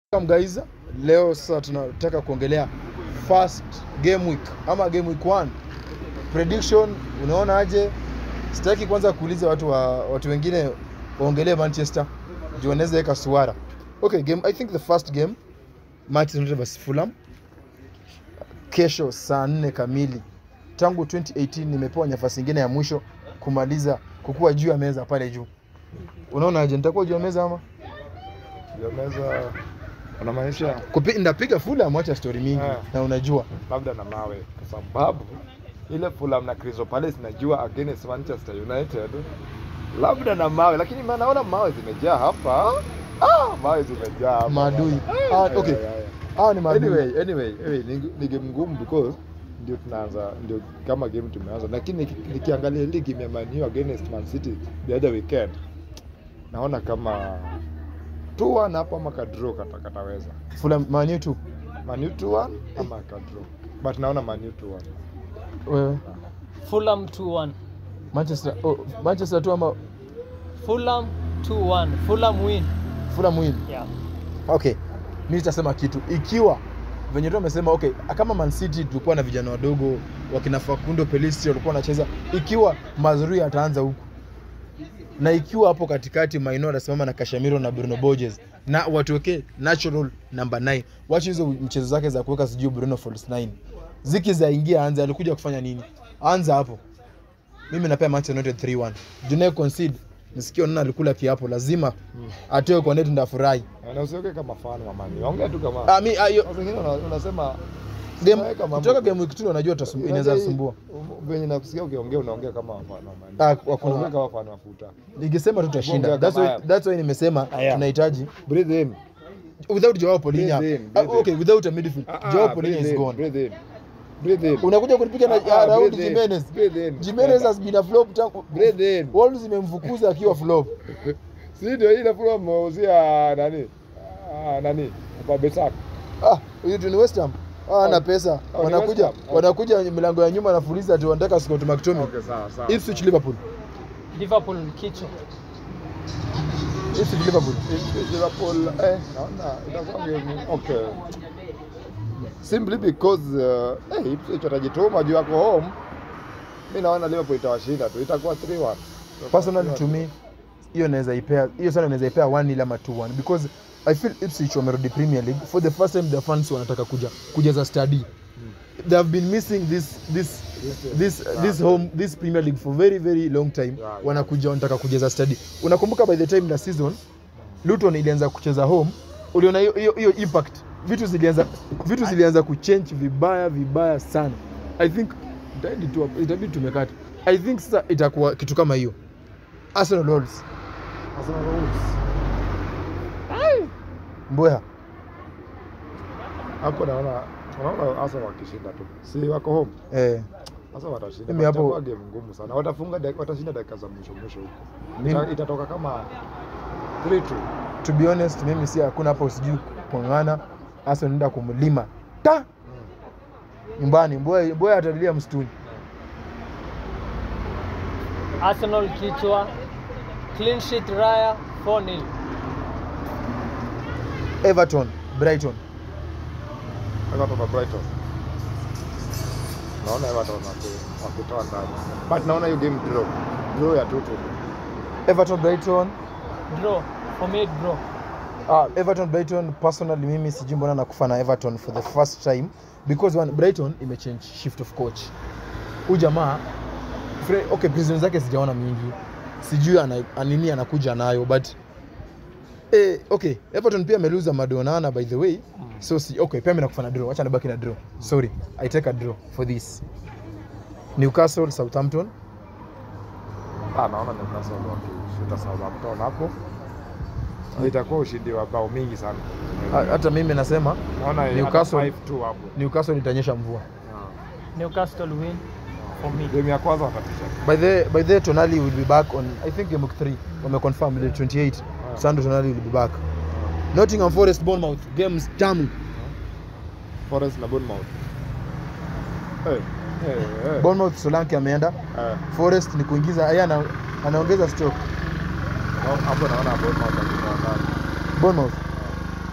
Welcome guys. Leo sasa tunataka kuongelea first game week ama game week 1. Prediction unaona aje? Sitaki kwanza kuuliza watu wa watu wengine waongelee Manchester. Juu wanaweza weka suara. Okay, game I think the first game Manchester United vs Fulham. Kesho saa 4 kamili. Tangu 2018 nimepewa nafasi nyingine ya mwisho kumaliza kukua juu ya meza pale juu. Unaona aje? Nitakuwa juu ya meza ama? Yameza unamaanisha Kupi, ndapiga Fulham acha story mingi Ah. na unajua labda na mawe, kwa sababu ile Fulham na Crystal Palace najua against Manchester United, labda na mawe, lakini ma- naona mawe zimejaa hapa. Ah, mawe zimejaa hapa. maadui. Ah, Ah, okay. yeah, yeah, yeah. Hao ni maadui. Anyway, anyway, anyway ni, ni game ngumu because ndio tunaanza ndio kama game tumeanza, lakini niki- nikiangalia ile game ya Man U against Man City the other weekend naona kama 2-1 hapo ama kadraw kata kataweza Fulham Man U tu. Man U 2-1 ama kadraw but naona Man U 2-1 Wewe Fulham 2-1. Manchester oh, Manchester tu ama Fulham 2-1. Fulham win. Fulham win. Yeah. Okay. Mimi nitasema kitu. Ikiwa venye tu amesema okay, kama Man City tulikuwa na vijana wadogo wakina Facundo Pelistri walikuwa wanacheza, ikiwa mazuri ataanza huku na ikiwa hapo katikati Maino anasimama na Casemiro na Bruno Borges na watuwekee natural number 9 wacha hizo mchezo zake za kuweka sijui Bruno false 9 ziki za ingia anza alikuja kufanya nini anza hapo mimi napea Manchester United 3-1 Junaid concede nisikia nani alikula kiapo lazima atoe kwa net ndafurahi na usiweke kama fan wa Man U ongea tu kama ah mi ah, hiyo Watu wengine una- unasema game unaweka mambo- kutoka game week 2 unajua utasum- inaweza Unajua sumbua hii- um, venye nakusikia ukiongea unaongea kama fan wa Man U. Ah, wakuna- Unaongea kama fan wa futa ningesema tutashinda Ongea that's kama why haya. that's why nimesema Haya. tunahitaji breathe in without Joao Polinya Breathe in, ah, breathe in. okay without a midfield Ah, ah, Joao Polinya breathe is in, gone breathe in breathe in unakuja kunipiga na Ah, ah, Raul breathe in, Jimenez breathe in. Jimenez has been a flop tangu breathe in Wolves zimemfukuza akiwa flop si ndio ile fulani mmeuzia nani ah, nani kwa Besak ah huyu tu ni West Ham ah ana pesa Oh, ni wanakuja West Ham. wanakuja milango ya nyuma nafuliza ati wanataka Scott McTominay okay sawa sawa Ipswich Liverpool Liverpool kichwa. Ipswich Liverpool Liverpool eh naona itakuwa game okay simply because uh, eh Ipswich watajituma juu yako home mimi naona Liverpool itawashinda tu itakuwa 3-1 personally to me hiyo naweza ipea hiyo sana naweza ipea 1 nil ama 2-1 because I feel Ipswich wamerudi Premier League for the first time the fans wanataka kuja kujaza study they have been missing this this this this home this Premier League for very very long time Yeah, yeah. wanakuja wanataka kujaza study unakumbuka by the time la season Luton ilianza kucheza home uliona hiyo hiyo hiyo impact vitu zilianza vitu zilianza kuchange vibaya vibaya sana I think itaendi tu hapo, itabidi tumekata I think sasa itakuwa kitu kama hiyo Arsenal Wolves Arsenal Wolves Mbweha hapo naona naona Arsenal wakishinda tu si wako home eh sasa watashinda Mimi hapo- Itakuwa game ngumu sana watafunga dak- watashinda dakika za mwisho mwisho huko Mimi- Ita, itatoka kama 3-2 to be honest mimi si hakuna hapo sijui kung'ana Arsenal nenda kumlima ta nyumbani Mbweha Mbweha atalilia msituni Arsenal kichwa. Clean sheet Raya 4-0. Everton Brighton Everton na Brighton. Naona Everton waki- wakitoa ndani. But naona hiyo game draw. Draw ya 2-2. Everton Brighton Draw. For me draw. Ah, Everton Brighton personally mimi sijui mbona nakufa na Everton for the first time because one Brighton imechange shift of coach. Huyu jamaa Fre- okay prison zake sijaona mingi. Sijui ana anini anakuja nayo but eh, okay Everton pia ameluza Madonana by the way. So si, okay pia mimi nakufa na draw. Acha nibaki na draw. Sorry. I take a draw for this. Newcastle Southampton Ah, naona Newcastle wakishinda Southampton hapo. Itakuwa ushindi wa bao mingi sana. Ha- hata mimi nasema Naona Newcastle- 5-2 hapo. Newcastle itanyesha mvua. Newcastle win. For me. Game ya kwanza watatisha. By the by the Tonali will be back on I think game week 3 wameconfirm the 28 Ah. Sandro Tonali will be back Nottingham Forest Bournemouth games tamu Forest na Bournemouth. Eh, eh, eh. Bournemouth Solanke ameenda Eh, Forest ni kuingiza yeye ana, anaongeza stock hapo naona Bournemouth wakitoa ndani. Bournemouth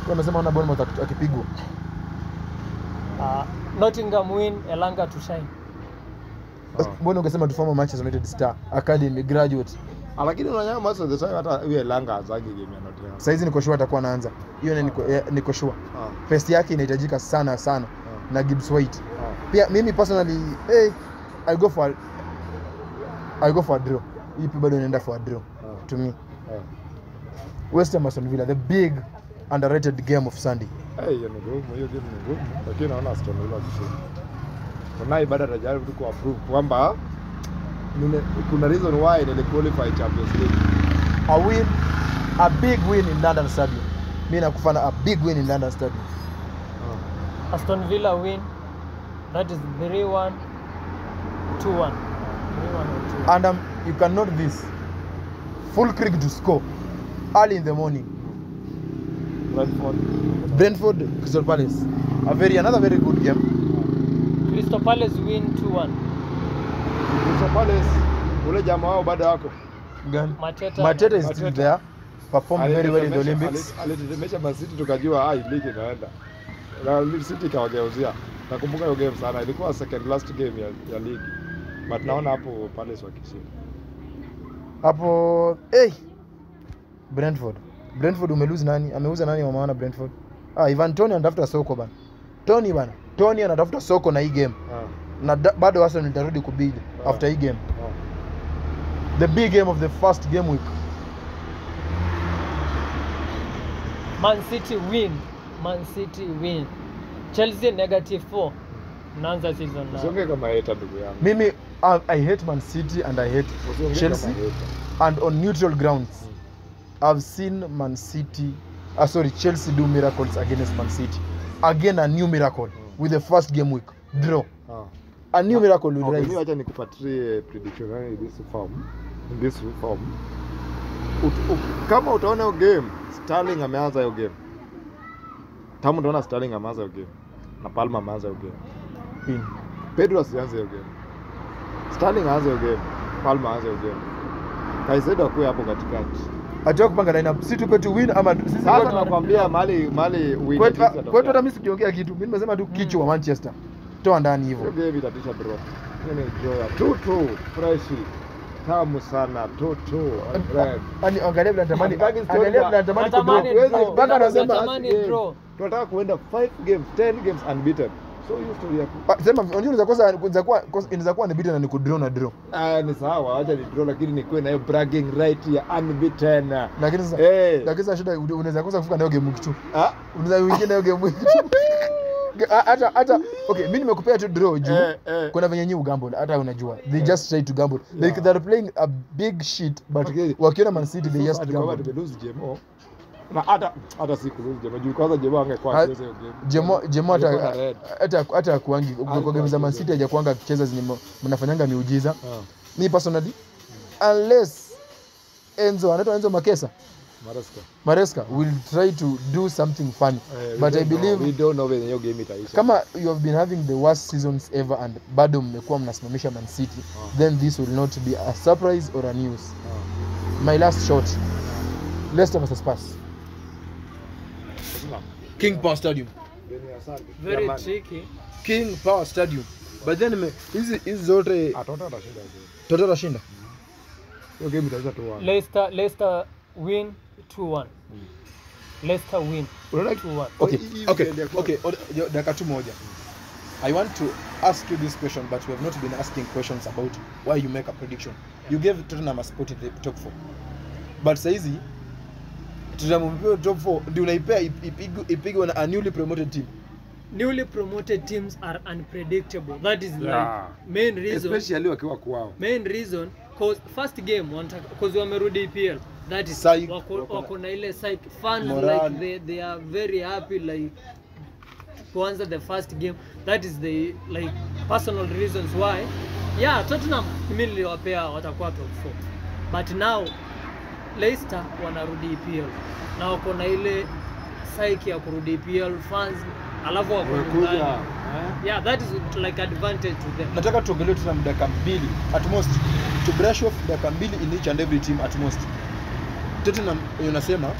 Kwa amesema ona Bournemouth aki- akipigwa. Uh, Nottingham win, Elanga to shine. Ah. Mbona ungesema tu former Manchester United star academy graduate. Ah, lakini unanyama most of the time hata huyo Elanga azagi game ya Nottingham. Saizi niko sure atakuwa anaanza. Hiyo ni niko, eh, niko sure. Ah, Pest yake inahitajika sana sana ah, na Gibbs White. ah. Pia mimi personally hey, I go for I go for a draw. Hii pia bado inaenda for a draw Ah. to me. Ah. West Ham Aston Villa the big underrated game of Sunday. Eh, hiyo ni ngumu, hiyo game ni ngumu, lakini naona Aston Villa wakishinda. Unai bado atajaribu tu kuapprove kwamba nile- kuna reason why nili qualify Champions League. A win, a big win in London Stadium. Mimi nakufana a big win in London Stadium. Aston Villa win. That is 3-1, 2-1. 3-1 or 2-1. And um, you can note this. Full creek to score early in the morning. Brentford. Brentford Crystal Palace. A very another very good game. Crystal Palace win 2-1. Crystal Palace, ule jamaa wao bado wako. Gani? Mateta. Mateta is still Mateta. there. Performed very well in the Alitetemesha- Olympics. ali- Alitetemesha Man City tukajua ah, hii ligi inaenda. Na City ikawageuzia. Nakumbuka hiyo game sana. Ilikuwa second last game ya, ya ligi. But naona hapo Palace wakishinda. Hapo hey. Brentford. Brentford umelose nani? Ameuza nani wa maana Brentford? Ah, Ivan Tony anatafuta soko bana. Tony bana. Tony anatafuta soko na hii game. Ah, Na da, bado Arsenal itarudi kubidi Ah. after hii game. ah. The big game of the first game week. Man City win. Man City win. Chelsea negative 4. Mnaanza season now. Usiongee kama hater ndugu yangu. Mimi I, I hate Man City and I hate Usiongee Chelsea kama hater. and on neutral grounds. I've seen Man City, uh, sorry, Chelsea do miracles against Man City. Again, a new miracle with the first game week draw. Ah. A new miracle will Okay, mimi rise. wacha nikupatie prediction yangu in this form. In this form. Ut, u, kama utaona hiyo game, Sterling ameanza hiyo game. Kama utaona Sterling ameanza hiyo game na Palmer ameanza hiyo game. In. Pedro asianze hiyo game. Sterling aanze hiyo game. Palmer aanze hiyo game. Kaisedo akuwe hapo katikati. Acha kupanga lineup. Si tupe tu win ama sisi Sasa kwetu- nakwambia mali mali win kwetu at least kwetu hata atokea. mimi sikiongea kitu. Mimi nimesema tu kichwa wa Manchester. Toa ndani Hiyo hivyo. game itatisha draw. Hiyo ni draw ya 2-2 fresh. Tamu sana 2-2 my friend. Ani angalia vile anatamani Hataki story angalia za- vile anatamani Natamani kudraw. draw. Mpaka anasema Natamani game. draw. tunataka kuenda 5 games 10 games unbeaten so hiyo story ya ku- Ah, sema unajua unaweza kosa unaweza kuwa kosa- inaweza kuwa ni beaten na ni kudraw na draw. ah, ni sawa acha ni draw lakini nikuwe na hiyo bragging right ya unbeaten Lakini sasa Eh. lakini sasa shida unaweza kosa kufika nayo game week tu. ah unaweza wengine hiyo game week. Ha- hata hata okay mimi nimekupea tu draw juu eh, eh. kuna venye nyi gamble hata unajua they just try to gamble like Yeah. they're playing a big shit but Okay. wakiona man city they So just ati kwamba gamble tumelose jemo na hata hata si kulose jemo juu kwanza jemo angekuwa Ha- acheze hiyo game jemo jemo hata Alikuwa na red. hata hata kuangi kwa game za man city hajakuanga akicheza zenye m- mnafanyanga miujiza ah me personally unless Enzo anaitwa Enzo Makesa Maresca Maresca will try to do something funny Eh, we but I don't know- believe we don't know when hiyo game itaisha kama you have been having the worst seasons ever and bado mmekuwa mnasimamisha man city Ah. then this will not be a surprise or a news ah my last shot leicester versus spurs Sasa, king power stadium Beni, asante. Very Jamani. tricky. king power stadium but then me- hizi hizi zote Ah, Tottenham atashinda hiyo game. toto tashinda hiyo game itaisha tu one. Leicester, Leicester win 2-1. Leicester win Unaona 2-1. okay Hii- hii okay weekend ya okay Oda- yo, dakika tu moja i want to ask you this question but we have not been asking questions about why you make a prediction you gave tottenham a spot in the top 4 but saizi tottenham umepewa top 4 ndio unaipea ip- ipigwe ipigwe na a newly promoted team Newly promoted teams are unpredictable. That is Yeah. like main reason. especially wakiwa kwao main reason cause first game wanataka cause wamerudi EPL that is Psych. wako, Wako na- wako na ile psych fans Morale. like they, they are very happy like kuanza the first game that is the like personal reasons why yeah Tottenham mimi niliwapea watakuwa top 4 but now Leicester wanarudi EPL na wako na ile psyche ya kurudi EPL fans alafu wako wamekuja nyumbani. eh? yeah that is like advantage to them nataka tuongelee tottenham dakika mbili at most to brush off dakika mbili in each and every team at most tottenham unasema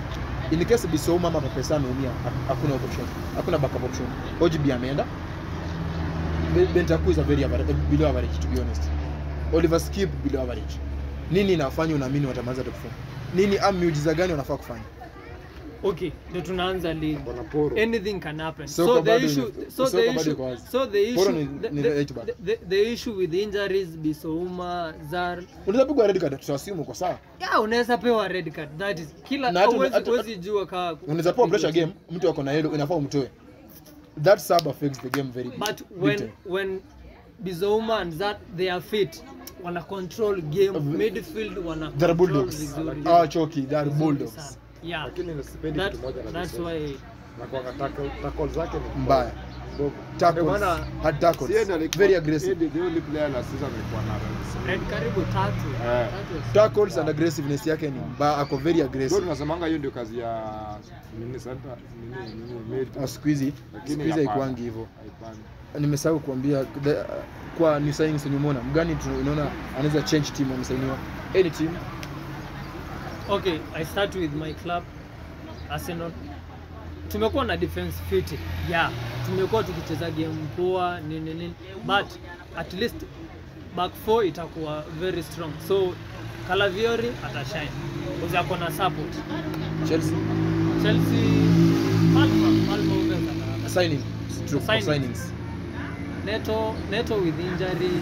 in case Bissouma ama Pepesa ameumia ha- hakuna option hakuna backup option OGB ameenda Be- Bentancur is a very average, below average to be honest Oliver Skip below average nini inafanya unaamini watamaliza top 4 nini am miujiza gani wanafaa kufanya okay ndio tunaanza league Bwana Poro. anything can happen Soka so the bado issue ime- so soka the bado issue iko wazi. so the Poro issue ni- the, ni the, right back. the, the, the issue with injuries Bisouma Zar unaweza pigwa red card tutawasimu kwa sawa yeah unaweza pewa red card that is kila Na hata- huwezi hata- huwezi jua ka unaweza pewa pressure game mtu ako na yellow inafaa umtoe that sub affects the game very but big when time. when Bizouma and Zar they are fit wana control game Of- midfield wana They're control bulldogs vizuri. ah choki they're Vizuri bulldogs sana. yeah lakini nisipendi that, kitu moja na that's Bissouma. why Nakuanga tackle tackle zake ni Mbaya. Mbovu. tackles Ndio maana hard tackles si yeye ndiye alikuwa- very yeye aggressive ndiye the only player last season alikuwa na runs. red karibu tatu Eh. Tatu. tackles and aggressiveness yake ni mbaya ako very Ndio aggressive tunasemanga hiyo ndio kazi ya nini center nini nini mid. Ah, siku hizi Lakini siku hizi hapana. haikuangi hivyo Haipandi. nimesahau kuambia the- kwa new signings wenye umeona mgani tu- unaona anaweza change team amesainiwa any team Okay, I start with my club Arsenal. Tumekuwa na defense fit. Yeah, tumekuwa tukicheza game poa nini nini, but at least back four itakuwa very strong. So Calafiori atashine. Because ako na support. Chelsea Chelsea Palma, Palma ongeza na- signing stroke for Signings. signings Neto, Neto with injuries.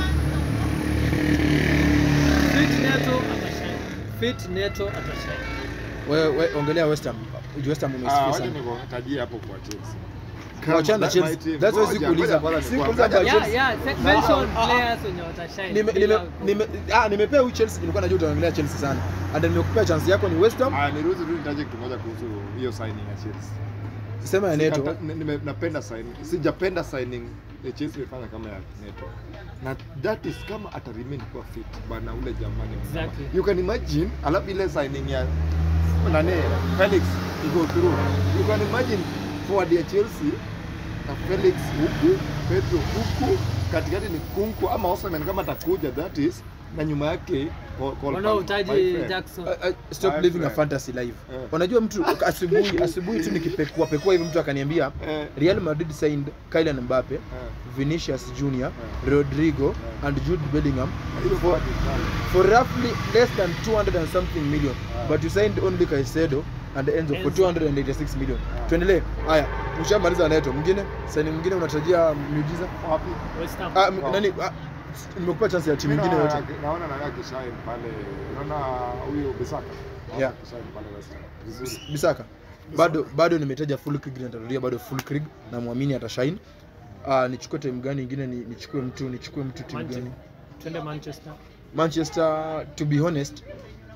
Fit Neto atashine. Fit Neto atashine. wewe we, ongelea West Ham West Ham Ah, umesifia wacha sana nikutajie hapo kwa Chelsea. Wachana na That my Chelsea. team. That's why Ngoja, sikuuliza. ngoja kwanza Sikuuliza nikuambie. about Yeah, Chelsea. yeah. se- Na- Mention ah, ah. players wenye watashine. nime bila nime ku- nime ah nimepea huyu Chelsea nilikuwa najua utaongelea Chelsea sana and then nimekupea chance yako ni West Ham Ah, niruhusu tu nitaje kitu moja kuhusu hiyo signing ya Chelsea. sema ya Neto Sikata- ni- nime- napenda signing. Sijapenda signing ya Chelsea imefanya kama ya Neto. Na that is kama ata remain kuwa fit bana ule jamani. Exactly. You can imagine alafu ile signing ya nani Felix go through. You can imagine forward ya Chelsea na Felix huku, Pedro huku, katikati ni Kunku ama Osimhen kama atakuja that is na nyuma yake Col- Col- wanaohitaji my friend. Jackson. Uh, uh, stop My living a friend. fantasy life. Eh. Unajua mtu asubuhi asubuhi tu nikipekua pekua hivi mtu akaniambia Eh, Real Madrid signed Kylian Mbappe, eh, Vinicius Junior, Eh. Rodrigo Eh. and Jude Bellingham hiyo forward is done. for roughly less than 200 and something million Ah. but you signed only Caicedo and Enzo for Enzo. 286 million. Ah. Tuendelee. Haya, ushamaliza Neto. Mwingine, signing mwingine unatarajia miujiza? Wapi? West Ham. Ah, m- nani ah, nimekupa chance ya timu Mimi nyingine naona- yote. Naona nani akishine pale. Naona huyo Bisaka. Naona Yeah. akishine pale West Ham. Vizuri. Bisaka. Bado bado nimetaja full Krieg na nitarudia bado full Krieg na muamini atashine. Ah, nichukue time gani nyingine ni, nichukue mtu nichukue mtu timu Manchester. gani? Twende Manchester. Manchester to be honest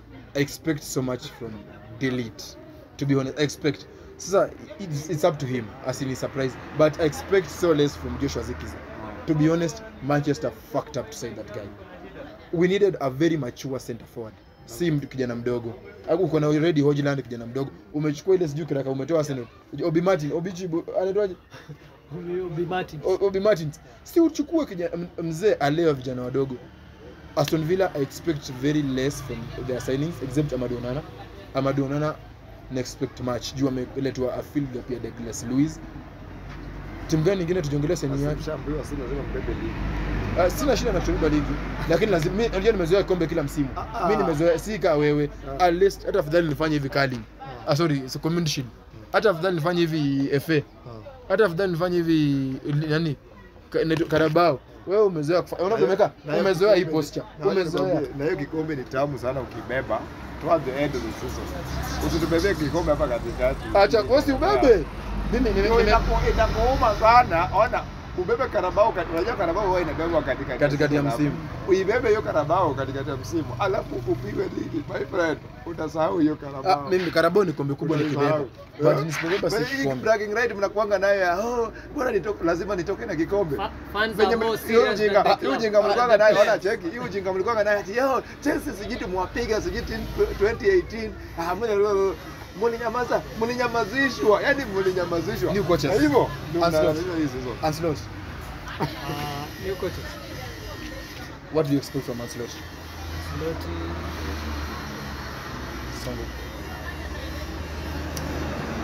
I expect so much from Delete. To be honest, I expect sasa it's, it's up to him as in surprise but I expect so less from Joshua Zirkzee. To be honest, Manchester fucked up to sign that guy. We needed a very mature center forward. Si mtu kijana mdogo. Au uko na already Hojland kijana mdogo. Umechukua ile sijui kiraka umetoa Arsenal. Obi Martin, Obichi anaitwaje? Huyo Bi Martin. O- Obi Martins. Si uchukue kijana m- mzee aleo vijana wadogo. Aston Villa I expect very less from their signings except Amadou Onana. Amadou Onana na expect much. Juu ameletwa a field gap ya Douglas Luiz. Timu gani nyingine tujiongelee signing yake? Ushaambiwa si lazima mbebe ligi. Uh, sina shida na kuchukua ligi lakini lazima mimi unajua nimezoea kombe kila msimu Ah, ah. mimi nimezoea si kama wewe Ah. at least hata afadhali nifanye hivi kali ah sorry so community shield hata afadhali nifanye hivi FA hata afadhali nifanye hivi nani Ka- inaitwa Carabao wewe umezoea kufa- unavyomeka Na hiyo umezoea hii kikombe- posture na hiyo umezoea kikombe- Na hiyo kikombe ni tamu sana ukibeba towards the end of the season. Usitubebee kikombe hapa katikati. acha wewe ubebe mimi nime- Ndio nime- inaku- inakuuma sana. Ona ubebe Karabao kati- unajua Karabao huwa inabebwa katikati Katikati ya season msimu. hapo. Uibebe hiyo Karabao katikati ya msimu. Alafu upigwe ligi. My friend, utasahau hiyo ah, Karabao. mimi Carabao ni kombe kubwa nikibeba Utasahau. but Eh? nisipobeba Kwa si hiyo kombe bragging right mnakuanga nayo ya oh, bora nitoke lazima nitoke na kikombe. Fa- Fans Venye are mli- more hiyo serious ujinga than the hiyo club. ujinga Uh, mlikuwa the nayo ona players. cheki hiyo ujinga mlikuwa nayo ati yo Chelsea sijui tumwapiga sijui team 2018 ah mna mlinyamaza mlinyamazishwa yani mlinyamazishwa New coaches. Na hivyo ndio Ancelotti. mnalalamika hizi hizo Ancelotti Ah, new coaches. what do you expect from Ancelotti Ancelotti. Songo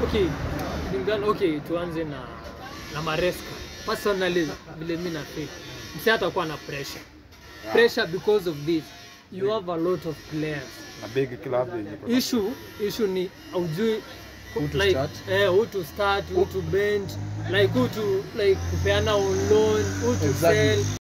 okay kulingana okay tuanze na na maresca personally vile mi nafeel msi atakuwa na pressure pressure because of this you have a lot of players na big club yenye iko na- issue issue ni aujui Who to like, start? eh, who to start who to bench like who to like kupeana on loan who to Exactly. sell